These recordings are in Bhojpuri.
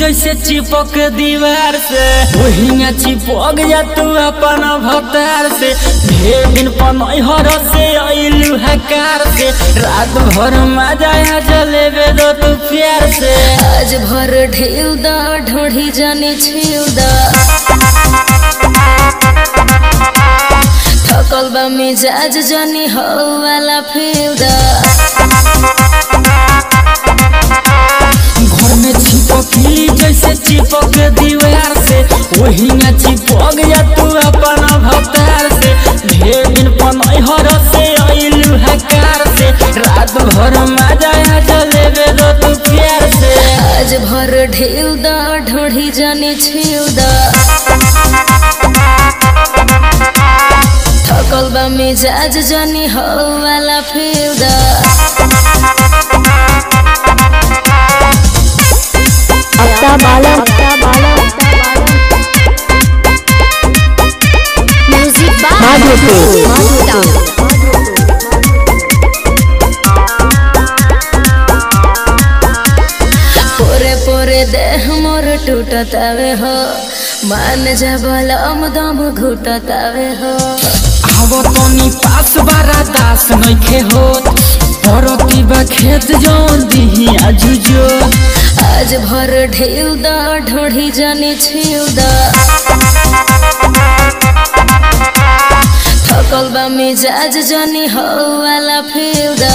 जैसे चिपक दीवार से वही चिपक जा तू अपन भतार से ढेर दिन पनहर से अइलू हकार से रात भर मजा आ जलेबे दो तू प्यार से आज भर ढेउ दा ढोढ़ी जाने छेउ दा थकल बा मिजाज जानी हो वाला फेउ दा घर में चिपकली जैसे चिपक दीवार से वही चिपक जा तू अपन भतार से ढेर दिन पनहर से अइलू हकार से रात भर मजा आ जलेबे दो तू प्यार से आज भर ढेउ दा ढोढ़ी जाने छेउ दा थकल बा मिजाज जानी हो वाला फेउ दा अक्का बाला अक्का बाला म्यूजिक पोरे पोरे देह मोर टूटतावे हो मान जबल दम घुटतावे हो आवो तनी पास बारा दास नइखे होत परती बा खेत जौन दिही आजुजो आज भर ढेउ दा ढोढ़ी जाने छेउ दा थकल बा मिजाज जानी हो वाला फेउ दा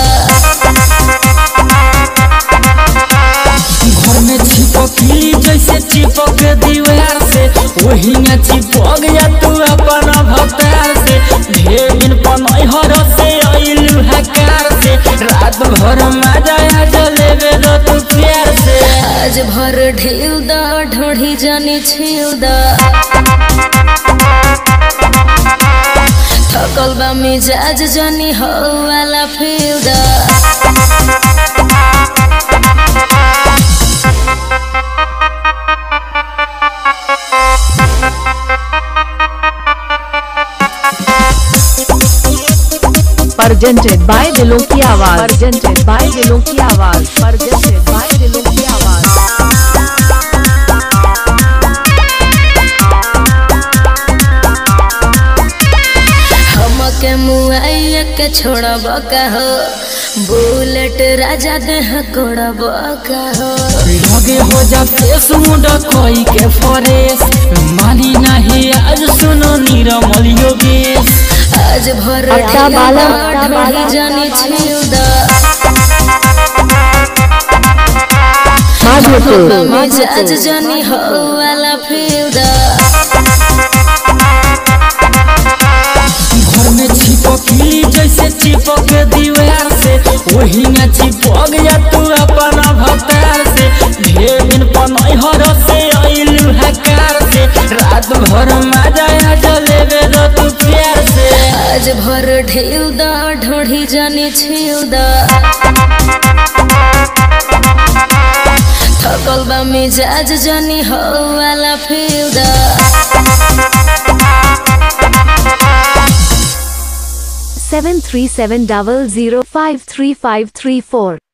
घर में चिपकली जैसे चिपक दीवार से वही चिपक जा तू अपन भतार से ढेर दिन पनहर से अइलू हकार से रात भर मजा आ जलेबे दो तू प्यार से आज भर ढेउ दा ढोढ़ी जाने छेउ दा थकल बा मिजाज जानी हो वाला फेउ दा presented by दिलों की आवाज presented by दिलों की आवाज presented by दिलों की आवाज हमके मुआइया के छोड़ब का हो बुलेट राजा देह कोड़ब का हो लगे हो जा फेस मुंडा कोई के फरेस मानी नहीं आज सुनो निरमल योगेश आज भर अक्का बाला, अक्का ढोली बाला, जाने छिउ दा मिजाज जानी हो वाला फेउ दा घर में चिपकली जैसे चिपक दीवार से वही चिपक जा तू अपन भतार से ढेर दिन पनहर से अइलू हकार से रात भर मजा आ जलेबे दो तू प्यार से आज भर ढेउ दा ढोढ़ी जाने छिउ दा थकल बा मिजाज जानी हो वाला फेउ दा seven three seven double zero five three five three four